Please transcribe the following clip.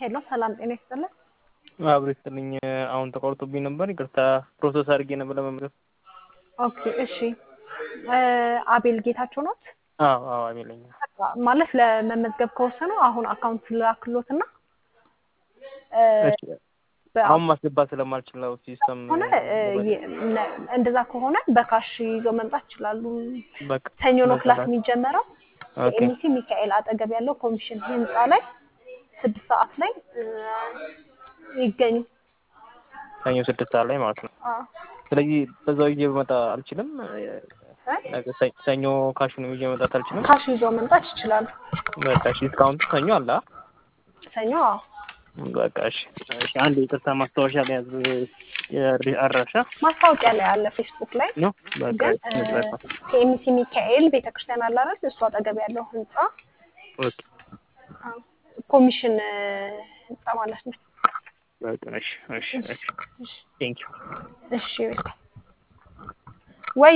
ሄሎ ሰላም ጤና ይስጥልን። አብሮ ይስጥልኝ። አሁን ተቋርጦብኝ ነበር፣ ይቅርታ ፕሮሰስ አድርጌ ነበር ለመመዝገብ። ኦኬ እሺ። አቤል ጌታቸው ኖት? አዎ አዎ፣ አቤለኛ ማለት ለመመዝገብ ከወሰኑ አሁን አካውንት ላክሎት እና አሁን ማስገባት ስለማልችል ነው ሲስተም ሆነ እንደዛ ከሆነ በካሽ ይዘው መምጣት ይችላሉ። በቃ ሰኞ ነው ክላስ የሚጀመረው። ኦኬ ኤምሲ ሚካኤል አጠገብ ያለው ኮሚሽን ህንፃ ላይ ስድስት ሰዓት ላይ ይገኙ። ሰኞ ስድስት ሰዓት ላይ ማለት ነው። አዎ ስለዚህ በዛው ይዤ በመጣ አልችልም። ነገ ሰ- ሰኞ ካሹን ይዤ መምጣት አልችልም። ካሽ ይዘው መምጣት ይችላሉ። በቃ እሺ፣ ዲስካውንቱ ሰኞ አለ። አ? ሰኞ አዎ በቃ እሺ፣ እሺ። አንድ ይቅርታ ማስታወሻ ላይ ያዝ የሪ- አድራሻ ማስታወቂያ ላይ አለ ፌስቡክ ላይ ነው። በቃ ግን መጽሐፍ ከኤምሲ ሚካኤል ቤተክርስቲያን አለ አይደል? እሱ አጠገብ ያለው ህንፃ ኦኬ። አዎ፣ ኮሚሽን ህንፃ ማለት ነው። በቃ እሺ፣ እሺ፣ እሺ። ቴንክ ዩ እሺ በቃ